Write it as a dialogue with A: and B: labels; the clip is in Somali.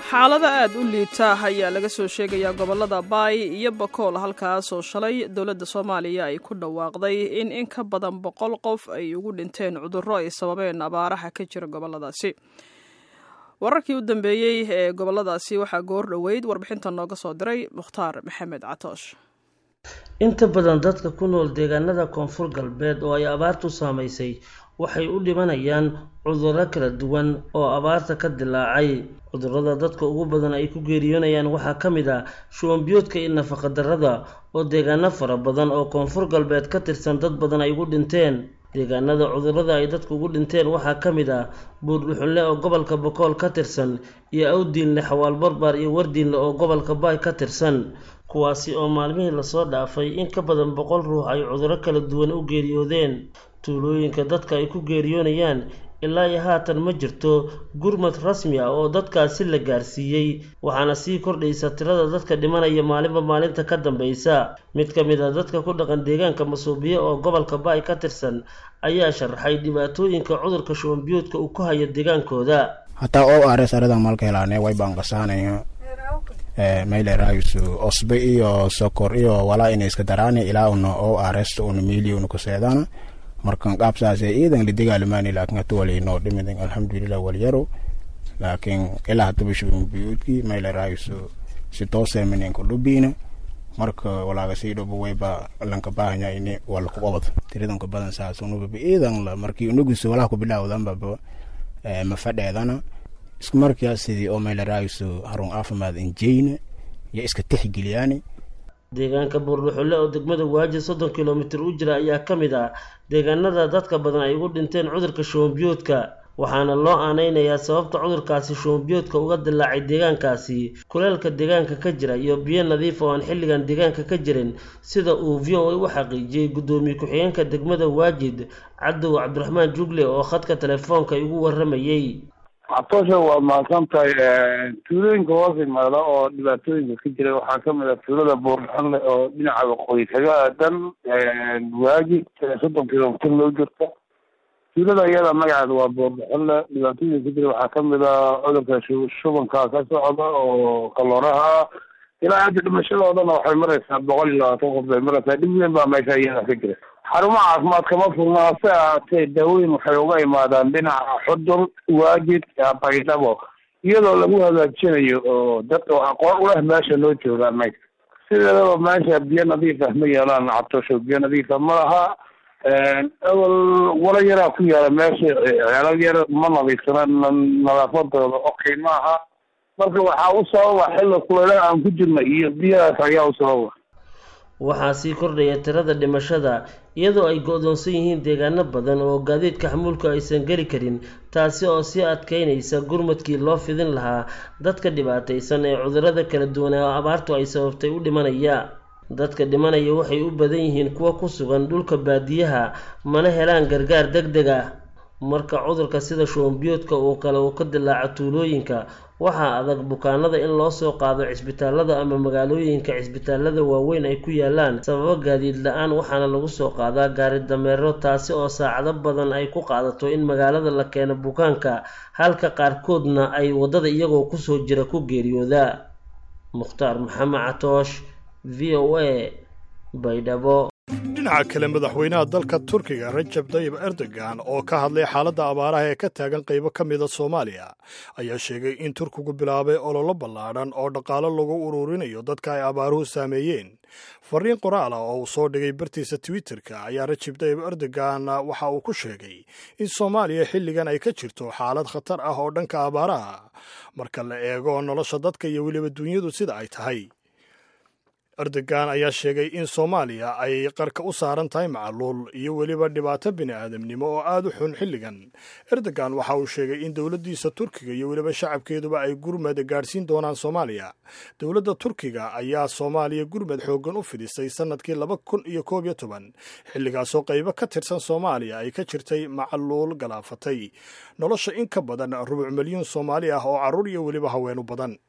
A: xaalada aad u liita ayaa laga soo sheegayaa gobolada baay iyo bakool halkaasoo shalay dowladda soomaaliya ay ku dhawaaqday in in ka badan boqol qof ay ugu dhinteen cudurro ay sababeen abaaraha ka jira goboladaasi wararkii u dambeeyey ee goboladaasi waxaa goor dhoweyd warbixinta nooga soo diray mukhtaar maxamed catoosh
B: inta badan dadka ku nool deegaanada koonfur galbeed oo ay abaartu saamaysay waxay u dhimanayaan cudurro kala duwan oo abaarta ka dilaacay cudurrada dadka ugu badan ay ku geeriyoonayaan waxaa ka mid ah shuwanbiyoodka iyo nafaqadarrada oo deegaano fara badan oo koonfur galbeed ka tirsan dad badan ay ugu dhinteen deegaanada cudurrada ay dadku ugu dhinteen waxaa ka mid ah buurdhuxunle oo gobolka bokool ka tirsan iyo awdiinle xawaal barbaar iyo wardiinle oo gobolka baay ka tirsan kuwaasi oo maalmihii lasoo dhaafay in ka badan boqol ruux ay cudurro kala duwan u geeriyoodeen tuulooyinka dadka ay ku geeriyoonayaan ilaa iyo haatan ma jirto gurmad rasmi ah oo dadkaasi la gaarsiiyey waxaana sii kordhaysa tirada dadka dhimanaya maalinba maalinta ka dambaysa mid ka mid a dadka ku dhaqan deegaanka masuubiye oo gobolka baay ka tirsan ayaa sharaxay dhibaatooyinka cudurka shubanbiyoodka uu ku hayo deegaankooda
C: hataa o ares aradan malka helaane way baanqasaanayo mayleraysu osbe iyo sokor iyo walaa ina iska daraani ilaa una o ares una miili una kuseedana markan qaabsaase iidan lidigaalimani laakin hata walainoo dhimidin alxamdulilah walyaro laakin ilaa hataba shubinbiyuudki mayleraysu si toosemininku dhubiina marka walaaga sii dhobo wayba lanka baahanya ini walaku qabad tiridanka badan saas unubaba iidan la markii unugiso walaha kubilawdanbaba mafadheedana isku markaa sidii oo mayleraysu harun caafimaad injeyna iyo iska tixgeliyaani
B: deegaanka buurdhuxulle oo degmada waaji soddon kilomitir u jira ayaa ka mid ah deegaanada dadka badan ay ugu dhinteen cudurka shubanbiyoodka waxaana loo aaneynayaa sababta cudurkaasi shubanbiyoodka uga dilaacay deegaankaasi kuleelka deegaanka ka jira iyo biyo nadiif oo aan xilligan deegaanka ka jirin sida uu v o a u xaqiijiyey guddoomiye ku-xigeenka degmada waajid cabdow cabdiraxmaan jugle oo khadka telefoonka igu waramayey
D: catoosha waa mahadsan tahay tuulooyinka hoos imaada oo dhibaatooyinka ka jira waxaa kamid ah tuulada buurxanle oo dhinaca waqooyi kaga aadan waajid soddon kilomitir loo jirta tuulada iyada magaceeda waa buurxanle dhibaatooyinka ka jira waxaa kamid ah cudurka shubanka ka socda oo kalooraha ilaa hadda dhimashadoodana waxay maraysaa boqol iyo labaatan qof bay maraysaa dhib weyn baa meesha iyada ka jira xarumaha caafimaad kama furna hase ahaatee daawooyin waxay uga imaadaan dhinaca xudur waajid baydhabo iyadoo lagu hagaajinayo oo dadka aqoon uleh meesha loo joogaa meydka sideedaba meesha biyo nadiif ah ma yeelaan cabtosho biyo nadiifa ma laha awal wala yaraa ku yaala meesha ceelal yar ma nadiifsana nadaafadooda okay ma aha marka waxaa u sababa xilli kuleelaha aan ku jirna iyo biyahaas ayaa u sababa
B: waxaa sii kordhaya tirada dhimashada iyadoo ay go-doonsan yihiin deegaano badan oo gaadiidka xamuulka aysan geli karin taasi oo sii adkeynaysa gurmadkii loo fidin lahaa dadka dhibaataysan ee cudurrada kala duwan ee abaartu ay sababtay u dhimanaya dadka dhimanaya waxay u badan yihiin kuwa ku sugan dhulka baadiyaha mana helaan gargaar deg deg ah marka cudurka sida shubanbiyoodka oo kale uu ka dilaaco tuulooyinka waxaa adag bukaanada in loo soo qaado cisbitaalada ama magaalooyinka cisbitaalada waaweyn ay ku yaalaan sababo gaadiid la-aan waxaana lagu soo qaadaa gaari dameero taasi oo saacado badan ay ku qaadato in magaalada la keeno bukaanka halka qaarkoodna ay waddada iyagoo kusoo jira ku geeriyooda mukhtaar maxamed catoosh v o a baydhabo
E: dhinaca kale madaxweynaha dalka turkiga rajab tayib erdogan oo ka hadlay xaaladda abaaraha ee ka taagan qaybo ka mida soomaaliya ayaa sheegay in turkigu bilaabay ololo ballaadhan oo dhaqaalo lagu ururinayo dadka ay abaaruhu saameeyeen fariin qoraal ah oo uu soo dhigay bartiisa twitterka ayaa rajab tayib erdogan waxa uu ku sheegay in soomaaliya xilligan ay ka jirto xaalad khatar ah oo dhanka abaaraha marka la eego nolosha dadka iyo weliba dunyadu sida ay tahay erdogan ayaa sheegay in soomaaliya ay qarka u saaran tahay macaluul iyo weliba dhibaato bini'aadamnimo oo aad u xun xilligan erdogan waxa uu sheegay in dowladdiisa turkiga iyo weliba shacabkeeduba ay gurmad gaadhsiin doonaan soomaaliya dowladda turkiga ayaa soomaaliya gurmad xooggan u fidisay sannadkii laba kun iyo koob iyo toban xilligaasoo qaybo ka tirsan soomaaliya ay ka jirtay macaluul galaafatay nolosha in ka badan rubuc milyuun soomaali ah oo carruur iyo weliba haweenu badan